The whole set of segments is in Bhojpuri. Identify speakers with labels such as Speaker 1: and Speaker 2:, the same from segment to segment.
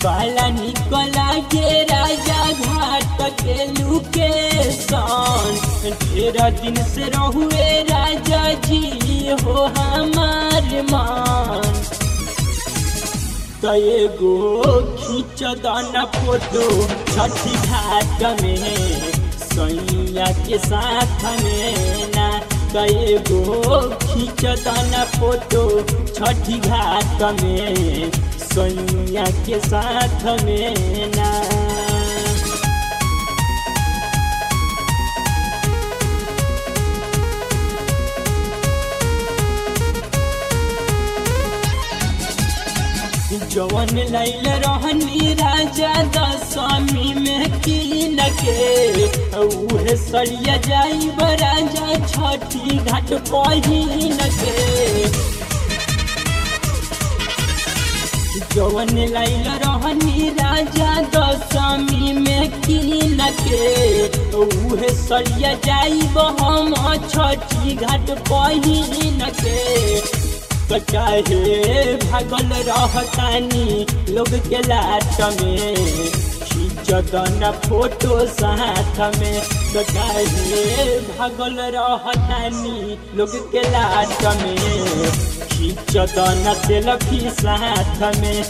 Speaker 1: बाला निकला के राजा घाट के लुकेशन ढेर दिन से रहुए राजा जी हो हमार मान तय गो खींच दाना फोटो छठी घाट में सैया के साथ में ना तय गो खींच दाना फोटो छठी घाट में सैया के साथ में ना जवन लैल रहनी राजा दशमी में कीन के उहे सरिया जाई राजा छठी घाट पहिन के जवन लैल रहनी राजा दशमी में कीन के उहे सरिया जाई हम छठी घाट पहिन के तो चाहे भागल रहतानी लोग के लाट में खींचतन फोटो साथ में तो चाहे भागल रहतानी लोग के लाट में खींचतन सेल्फी साथ में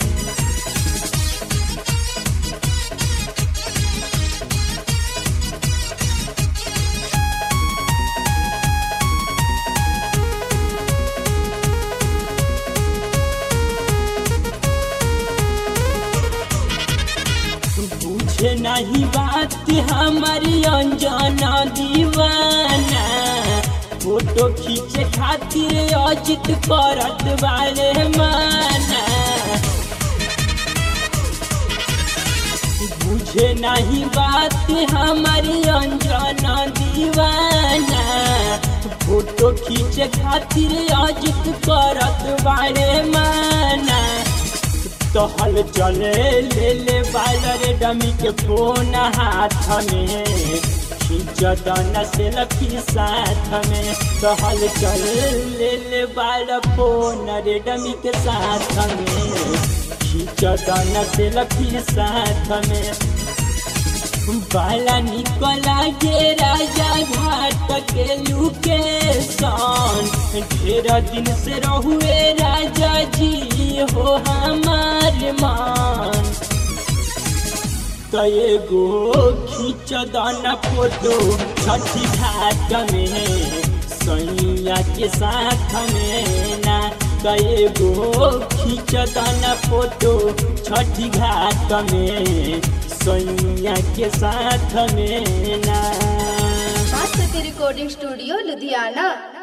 Speaker 1: बुझे नहीं बात हमारी अंजना दीवाना फोटो खींचे खातिर अजित करत वाले माना बुझे नहीं बात हमारी अंजना दीवाना फोटो खींचे खातिर अजित करत वाले माना तो हल चले ले ले बालर डमी के फोन हाथ में खींचदन सेल्फी साथ में तो हल चल ले ले बाल फोन रे डमी के साथ में खींचदन सेल्फी साथ में बाला निकला के राजा घाट के लुकेशन ढेर दिन से रहुए राजा जी हो हमार मान तय गो खींच दाना फोटो छठी घाट में सैया के साथ में ना तय गो खींच दाना फोटो छठी घाट में सैया के साथ में ना
Speaker 2: मास्टर रिकॉर्डिंग स्टूडियो लुधियाना